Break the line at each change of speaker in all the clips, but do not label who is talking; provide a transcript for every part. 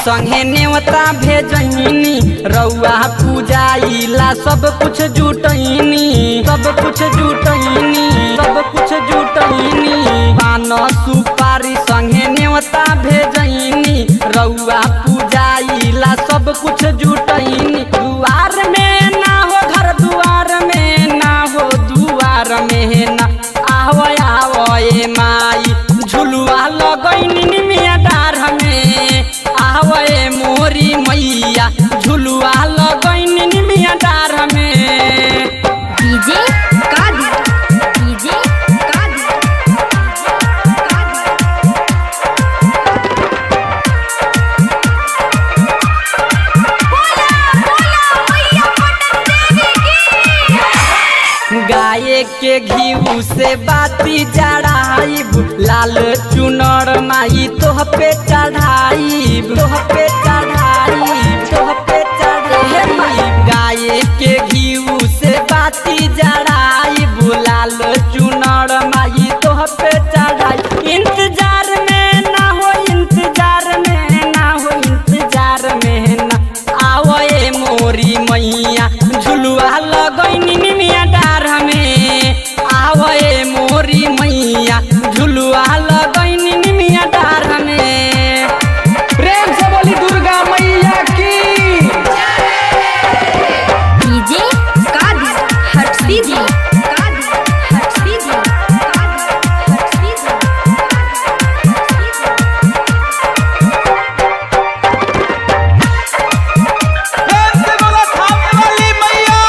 संगे नेवता भेजनी रउआ पूजाइला सब कुछ जुटैनी सब कुछ जुटैनी सब कुछ जुटैनी पान सुपारी संगे नेवता भेजनी रउआ पूजाइला सब कुछ जुटैनी दुआर में ना हो घर दुआर में ना हो दुआर में ना आवो आवो ए माई झुलुआ लगैनी निमिया डार में आवो ए मोरी मैया झुलुआ लगैनी निमिया डार में
डीजे कादी डीजे कादी
गाय के घीऊ से बाती चढ़ाइब लाल चुनर माई तोह पे चढ़ाइब तोह पे चढ़ाइब तोह पे चढ़ाइब गाय के घीऊ से बाती चढ़ाइब लाल चुनर माई तोह पे चढ़ाई इंतजार में ना हो इंतजार में ना हो इंतजार में ना आवो ए मोरी मैया झुलुआ लगैनी निमिया डार में आवो ए मोरी मैया झुलुआ लगैनी निमिया डार में
प्रेम से बोली दुर्गा मैया की
डीजे कादी हट सीधी कादी हट सीधी कादी हट सीधी
प्रेम से बोला थामे वाली मैया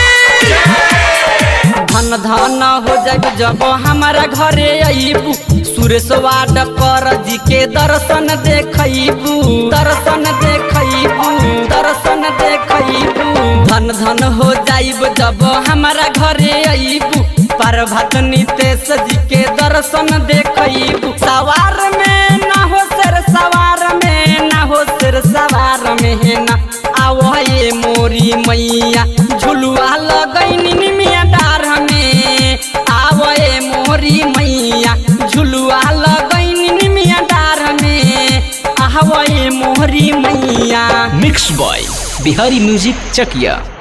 की
धन धन हो जाए जब हमारा घरे अबू सुरेशवा डकर जी के दर्शन देखबू दर्शन देखबू दर्शन देखबू धन धन हो जाइब जब हमारा घरे अबू प्रभात नितेश जी के दर्शन देखबू सवार में ना हो सर सवार में ना हो सर सवार में ना आवो ये मोरी मैया झुलुआ लगैनी निमिया डार में आवो ये मोरी मैया झुलुआ लगैनी निमिया डार में आवो ये मोरी मैया
mix by Bihari music Chakiya